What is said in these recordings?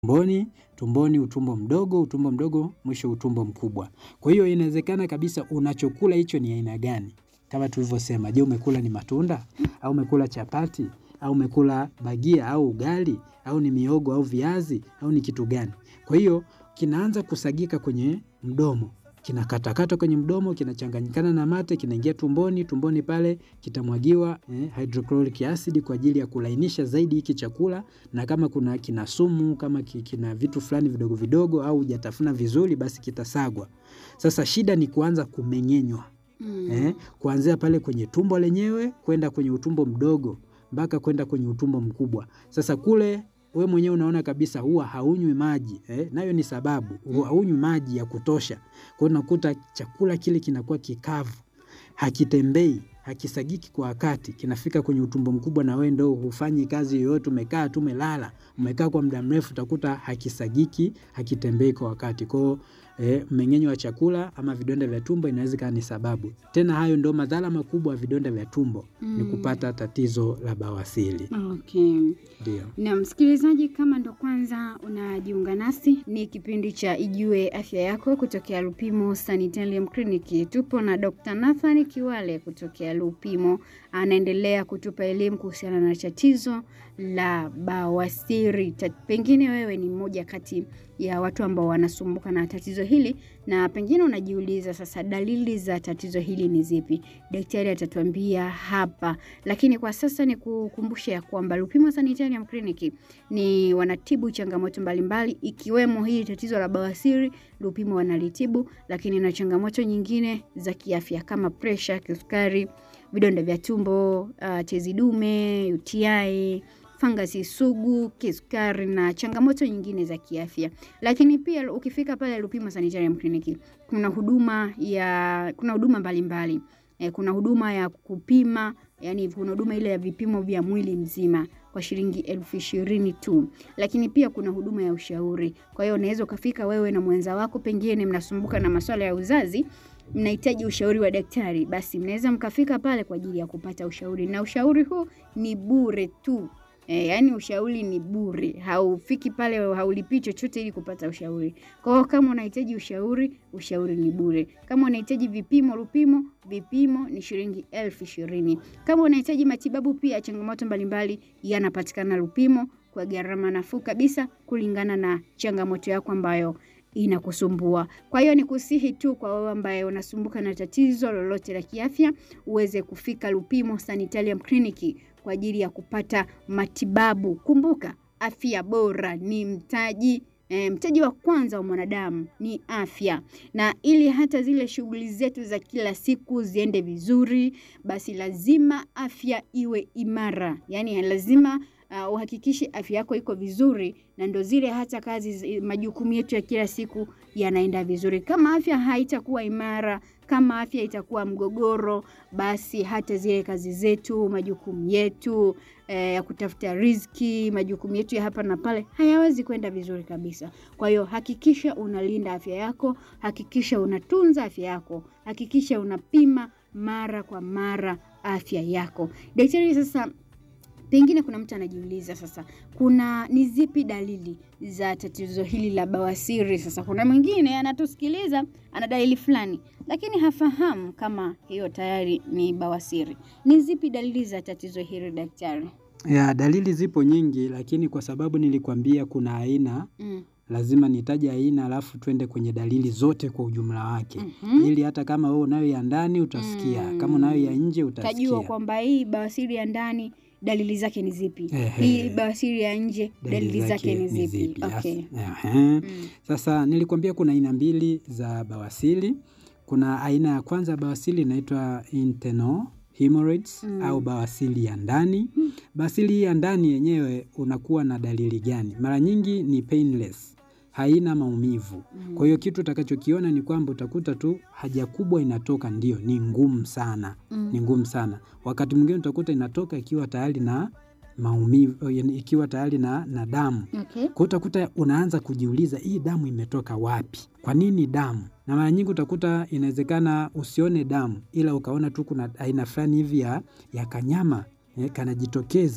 tumboni, tumboni utumbo mdogo, utumbo mdogo, mwisho utumbo mkubwa. Kwa hiyo inawezekana kabisa unachokula hicho ni aina gani. Kama tulivyosema, je, umekula ni matunda, au umekula chapati, au umekula bagia, au ugali, au ni mihogo, au viazi, au ni kitu gani. Kwa hiyo kinaanza kusagika kwenye mdomo, kinakatakatwa kwenye mdomo, kinachanganyikana na mate, kinaingia tumboni, tumboni pale kitamwagiwa eh, hydrochloric acid kwa ajili ya kulainisha zaidi hiki chakula, na kama kuna kina sumu, kama ki- kina vitu fulani vidogo vidogo au hujatafuna vizuri, basi kitasagwa. Sasa shida ni kuanza kumeng'enywa Mm. eh, kuanzia pale kwenye tumbo lenyewe kwenda kwenye utumbo mdogo mpaka kwenda kwenye utumbo mkubwa. Sasa kule we mwenyewe unaona kabisa huwa haunywi maji eh, nayo ni sababu huwa haunywi maji ya kutosha. Kwa hiyo unakuta chakula kile kinakuwa kikavu, hakitembei, hakisagiki kwa wakati, kinafika kwenye utumbo mkubwa na wewe ndo hufanyi kazi yoyote, umekaa tu umelala, umekaa kwa muda mrefu, utakuta hakisagiki, hakitembei kwa wakati. Kwa hiyo eh, mmeng'enyo wa chakula ama vidonda vya tumbo inaweza ikawa ni sababu. Tena hayo ndo madhara makubwa ya vidonda vya tumbo ni Mm. kupata tatizo la bawasiri. Okay. Ndio. Na msikilizaji, kama ndo kwanza unajiunga nasi, ni kipindi cha Ijue Afya Yako kutokea Lupimo Sanitarium Clinic. Tupo na Dr. Nathan Kiwale kutokea Lupimo, anaendelea kutupa elimu kuhusiana na tatizo la bawasiri. Ta- Pengine wewe ni mmoja kati ya watu ambao wanasumbuka na tatizo hili, na pengine unajiuliza sasa, dalili za tatizo hili ni zipi? Daktari atatuambia hapa lakini kwa sasa ni kukumbusha ya kwamba Lupimo Sanitarium Clinic ni wanatibu changamoto mbalimbali ikiwemo hili tatizo la bawasiri, Lupimo wanalitibu, lakini na changamoto nyingine za kiafya kama presha, kisukari, vidonda vya tumbo, uh, tezi dume, UTI, fangasi sugu, kisukari na changamoto nyingine za kiafya. Lakini pia ukifika pale Lupimo Sanitarium Clinic kuna huduma ya kuna huduma mbalimbali eh, kuna huduma ya kupima yani kuna huduma ile ya vipimo vya mwili mzima kwa shilingi elfu ishirini tu, lakini pia kuna huduma ya ushauri. Kwa hiyo unaweza ukafika wewe na mwenza wako, pengine mnasumbuka na masuala ya uzazi, mnahitaji ushauri wa daktari, basi mnaweza mkafika pale kwa ajili ya kupata ushauri, na ushauri huu ni bure tu. E, yaani ushauri ni bure, haufiki pale, haulipii chochote ili kupata ushauri. Kwa hiyo kama unahitaji ushauri, ushauri ni bure. Kama unahitaji vipimo, Lupimo vipimo ni shilingi elfu ishirini. Kama unahitaji matibabu pia, changamoto mbalimbali yanapatikana Lupimo kwa gharama nafuu kabisa kulingana na changamoto yako ambayo inakusumbua. Kwa hiyo ni kusihi tu kwa wewe ambaye unasumbuka na tatizo lolote la kiafya uweze kufika Lupimo Sanitarium Clinic kwa ajili ya kupata matibabu. Kumbuka, afya bora ni mtaji E, mtaji wa kwanza wa mwanadamu ni afya, na ili hata zile shughuli zetu za kila siku ziende vizuri, basi lazima afya iwe imara, yaani lazima uh, uhakikishe afya yako iko vizuri, na ndo zile hata kazi zi- majukumu yetu ya kila siku yanaenda vizuri. Kama afya haitakuwa imara, kama afya itakuwa mgogoro, basi hata zile kazi zetu, majukumu yetu eh, ya kutafuta riziki, majukumu yetu ya hapa na pale hayawezi kwenda vizuri kabisa. Kwa hiyo hakikisha unalinda afya yako, hakikisha unatunza afya yako, hakikisha unapima mara kwa mara afya yako. Daktari, sasa pengine kuna mtu anajiuliza sasa, kuna ni zipi dalili za tatizo hili la bawasiri? Sasa kuna mwingine anatusikiliza ana dalili fulani, lakini hafahamu kama hiyo tayari ni bawasiri. Ni zipi dalili za tatizo hili daktari? Ya, dalili zipo nyingi, lakini kwa sababu nilikwambia kuna aina, Mm. lazima nitaje aina alafu twende kwenye dalili zote kwa ujumla wake, Mhm. ili hata kama wewe unayo ya ndani utasikia, kama unayo ya nje Tajua utasikia. kwamba hii bawasiri ya ndani dalili zake ni zipi, Ehe. hii bawasiri ya nje dalili zake ni zipi? Yes. Okay. Ehe. Mm. Sasa nilikwambia kuna aina mbili za bawasiri. Kuna aina ya kwanza ya bawasiri inaitwa internal hemorrhoids Mm. au bawasiri ya ndani. Bawasiri ya ndani yenyewe unakuwa na dalili gani? Mara nyingi ni painless, haina maumivu. Mm. Kwa hiyo kitu utakachokiona ni kwamba utakuta tu haja kubwa inatoka, ndio ni ngumu sana, Mm. ni ngumu sana. Wakati mwingine utakuta inatoka ikiwa tayari na maumivu, yaani ikiwa tayari na, na damu. Okay. Kwa hiyo utakuta unaanza kujiuliza hii damu imetoka wapi? Kwa nini damu? Na mara nyingi utakuta inawezekana usione damu, ila ukaona tu kuna aina fulani hivi ya, ya kanyama eh, kanajitokeza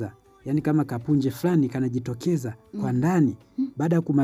yaani kama kapunje fulani kanajitokeza kwa ndani baada ya kuma